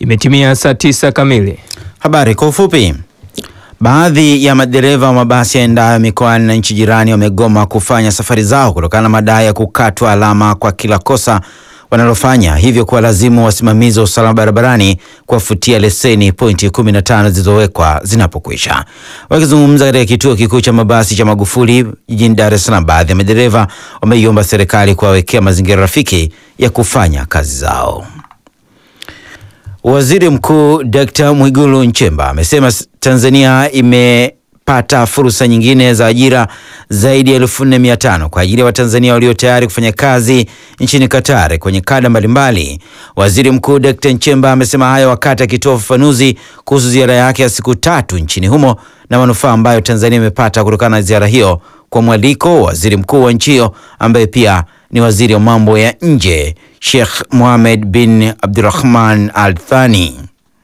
Imetimia saa tisa kamili. Habari kwa ufupi. Baadhi ya madereva wa mabasi yaendayo mikoani na nchi jirani wamegoma kufanya safari zao kutokana na madai ya kukatwa alama kwa kila kosa wanalofanya, hivyo kuwalazimu wasimamizi wa usalama barabarani kuwafutia leseni pointi 15 zilizowekwa zinapokwisha. Wakizungumza katika kituo kikuu cha mabasi cha Magufuli jijini Dar es Salaam, baadhi ya madereva wameiomba serikali kuwawekea mazingira rafiki ya kufanya kazi zao. Waziri Mkuu Dkt. Mwigulu Nchemba amesema Tanzania imepata fursa nyingine za ajira zaidi ya elfu nne mia tano kwa ajili ya Watanzania walio tayari kufanya kazi nchini Qatar kwenye kada mbalimbali. Waziri Mkuu Dkt. Nchemba amesema hayo wakati akitoa ufafanuzi kuhusu ziara yake ya siku tatu nchini humo na manufaa ambayo Tanzania imepata kutokana na ziara hiyo kwa mwaliko wa waziri mkuu wa nchi hiyo ambaye pia ni waziri wa mambo ya nje Sheikh Mohammed bin Abdurrahman Al Thani.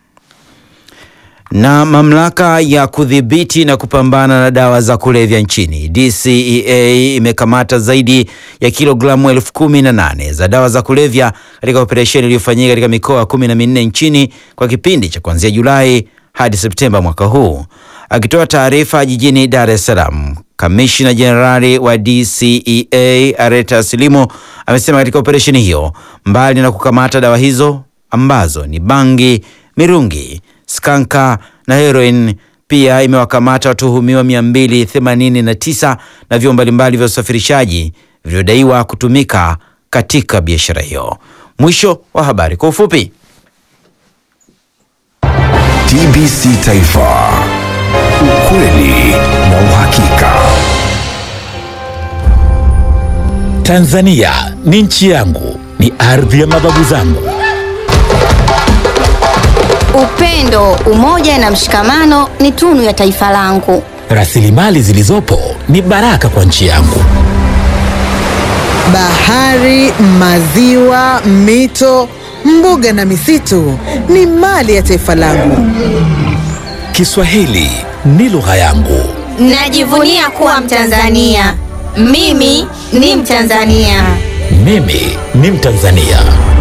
Na mamlaka ya kudhibiti na kupambana na dawa za kulevya nchini DCEA imekamata zaidi ya kilogramu elfu kumi na nane za dawa za kulevya katika operesheni iliyofanyika katika mikoa kumi na minne nchini kwa kipindi cha kuanzia Julai hadi Septemba mwaka huu. Akitoa taarifa jijini Dar es Salaam, kamishna jenerali wa DCEA Areta Silimo amesema katika operesheni hiyo, mbali na kukamata dawa hizo ambazo ni bangi, mirungi, skanka na heroin, pia imewakamata watuhumiwa 289 na vyombo mbalimbali vya usafirishaji vilivyodaiwa kutumika katika biashara hiyo. Mwisho wa habari kwa ufupi. TBC Taifa, ukweli na uhakika. Tanzania ni nchi yangu, ni ardhi ya mababu zangu. Upendo, umoja na mshikamano ni tunu ya taifa langu. Rasilimali zilizopo ni baraka kwa nchi yangu. Bahari, maziwa, mito, mbuga na misitu ni mali ya taifa langu. Kiswahili ni lugha yangu. Najivunia kuwa Mtanzania. Mimi ni Mtanzania. Mimi ni Mtanzania.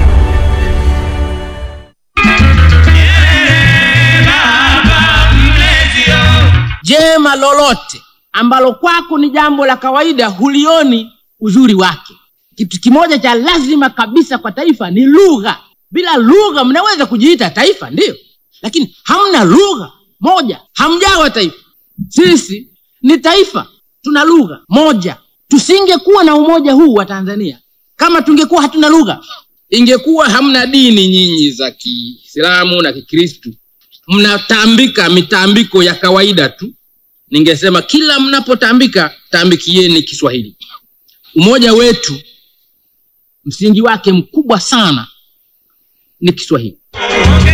Jema lolote ambalo kwako ni jambo la kawaida hulioni uzuri wake. Kitu kimoja cha lazima kabisa kwa taifa ni lugha. Bila lugha mnaweza kujiita taifa, ndiyo, lakini hamna lugha moja, hamjawa taifa. Sisi ni taifa, tuna lugha moja. Tusingekuwa na umoja huu wa Tanzania kama tungekuwa hatuna lugha. Ingekuwa hamna dini nyinyi za Kiislamu na Kikristu, mnatambika mitambiko ya kawaida tu, ningesema kila mnapotambika tambikieni Kiswahili. Umoja wetu msingi wake mkubwa sana ni Kiswahili.